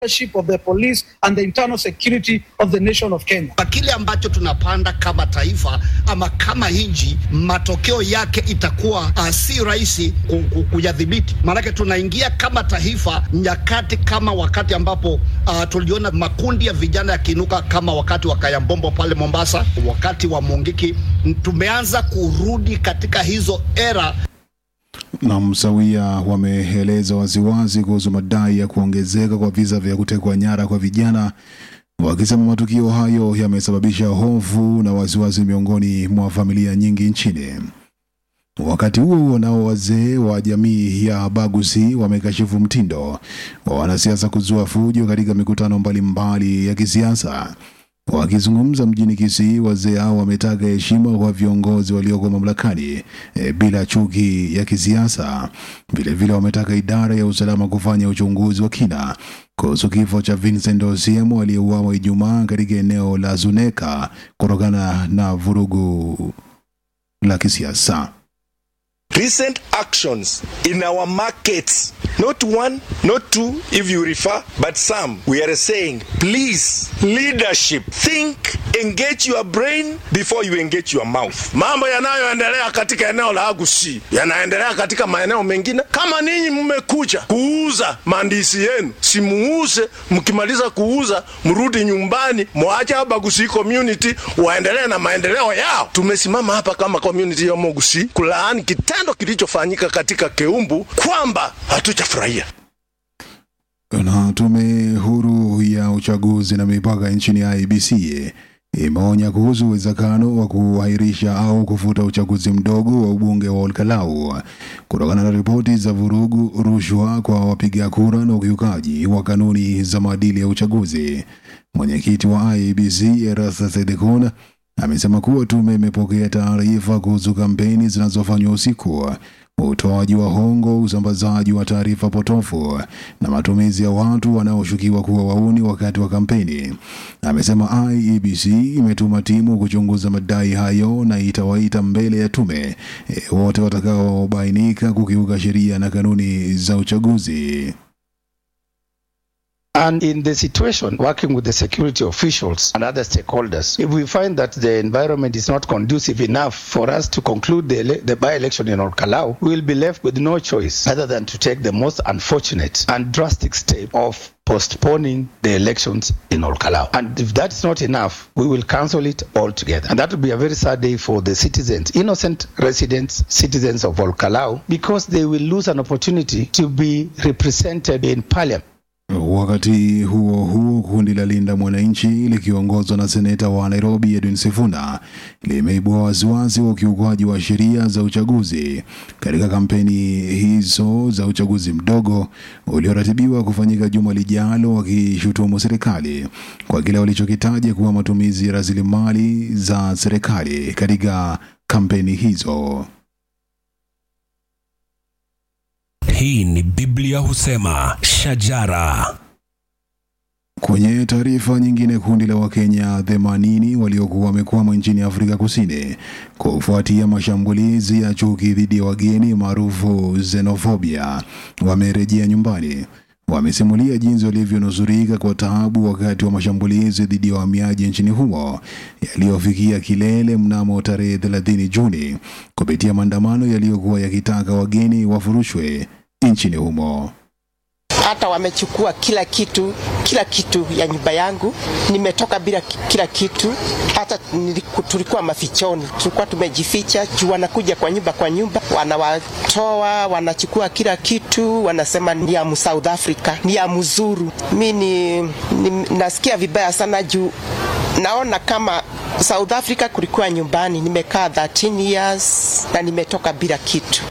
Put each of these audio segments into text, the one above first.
leadership of the police and the internal security of the nation of Kenya. Kwa kile ambacho tunapanda kama taifa ama kama nchi, matokeo yake itakuwa uh, si rahisi ku- ku- kuyadhibiti, maanake tunaingia kama taifa nyakati kama wakati ambapo uh, tuliona makundi ya vijana yakiinuka kama wakati wa Kayambombo pale Mombasa, wakati wa Mungiki. Tumeanza kurudi katika hizo era na msawia wameeleza waziwazi kuhusu madai ya kuongezeka kwa visa vya kutekwa nyara kwa vijana, wakisema matukio hayo yamesababisha hofu na wasiwasi miongoni mwa familia nyingi nchini. Wakati huo huo, nao wazee wa jamii ya Bagusi wamekashifu mtindo wa wanasiasa kuzua fujo katika mikutano mbalimbali ya kisiasa. Wakizungumza mjini Kisii, wazee hao wametaka heshima kwa viongozi walioko mamlakani e, bila chuki ya kisiasa. Vilevile wametaka idara ya usalama kufanya uchunguzi wa kina kuhusu kifo cha Vincent Osiemo aliyeuawa Ijumaa katika eneo la Zuneka kutokana na vurugu la kisiasa. recent actions in our markets not one not two if you refer but some we are saying please leadership think engage your brain before you engage your mouth mambo yanayoendelea katika eneo la agusi yanaendelea katika maeneo mengine kama ninyi mmekuja kuuza mandisi yenu simuuze mkimaliza kuuza mrudi nyumbani mwache abagusi community waendelee na maendeleo yao tumesimama hapa kama community ya mogusi kulaani kitendo kilichofanyika katika keumbu kwamba hatujafurahia Na tume huru ya uchaguzi na mipaka nchini IEBC imeonya kuhusu uwezekano wa kuahirisha au kufuta uchaguzi mdogo wa ubunge wa Olkalau kutokana na ripoti za vurugu, rushwa kwa wapiga kura na ukiukaji wa kanuni za maadili ya uchaguzi. Mwenyekiti wa IEBC Erastus Edekon amesema kuwa tume imepokea taarifa kuhusu kampeni zinazofanywa usiku, utoaji wa hongo, usambazaji wa taarifa potofu na matumizi ya watu wanaoshukiwa kuwa wauni wakati wa kampeni. Amesema IEBC imetuma timu kuchunguza madai hayo na itawaita mbele ya tume e, wote watakaobainika kukiuka sheria na kanuni za uchaguzi. And in the situation, working with the security officials and other stakeholders, if we find that the environment is not conducive enough for us to conclude the, ele- the by-election in Orkalau, we will be left with no choice other than to take the most unfortunate and drastic step of postponing the elections in Orkalau. And if that's not enough, we will cancel it altogether. And that will be a very sad day for the citizens, innocent residents, citizens of Orkalau, because they will lose an opportunity to be represented in parliament. Wakati huo huo, kundi la Linda Mwananchi likiongozwa na seneta wa Nairobi Edwin Sifuna limeibua wasiwasi wa ukiukwaji wa sheria za uchaguzi katika kampeni hizo za uchaguzi mdogo ulioratibiwa kufanyika juma lijalo, wakishutumu serikali kwa kile walichokitaja kuwa matumizi ya rasilimali za serikali katika kampeni hizo. Hii ni Biblia husema shajara. Kwenye taarifa nyingine, kundi la Wakenya 80 waliokuwa wamekwama nchini Afrika Kusini kufuatia mashambulizi ya chuki dhidi ya wageni maarufu xenophobia wamerejea nyumbani. Wamesimulia jinsi walivyonusurika kwa taabu wakati wa mashambulizi dhidi ya wahamiaji nchini humo yaliyofikia kilele mnamo tarehe 30 Juni kupitia maandamano yaliyokuwa yakitaka wageni wafurushwe nchini humo. hata wamechukua kila kitu, kila kitu ya nyumba yangu. Nimetoka bila ki- kila kitu, hata niliku- tulikuwa mafichoni, tulikuwa tumejificha juu wanakuja kwa nyumba kwa nyumba, wanawatoa, wanachukua kila kitu, wanasema ni ya mu South Africa, ni ya mzuru. Mi ni, ni, nasikia vibaya sana juu naona kama South Africa kulikuwa nyumbani. Nimekaa 13 years na nimetoka bila kitu.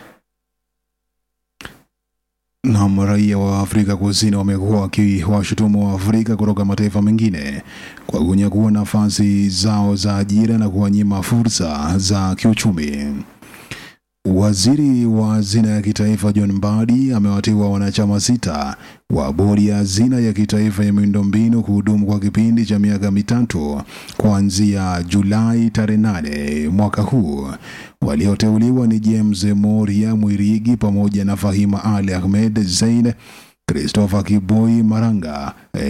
na raia wa Afrika Kusini wamekuwa wakiwashutumu wa Afrika kutoka mataifa mengine kwa kunyakua nafasi zao za ajira na kuwanyima fursa za kiuchumi. Waziri wa hazina ya kitaifa John Mbadi amewateua wanachama sita wa bodi ya hazina ya kitaifa ya miundombinu kuhudumu kwa kipindi cha miaka mitatu kuanzia Julai tarehe nane mwaka huu. Walioteuliwa ni James Moria Mwirigi pamoja na Fahima Ali Ahmed Zein Christopher Kiboi Maranga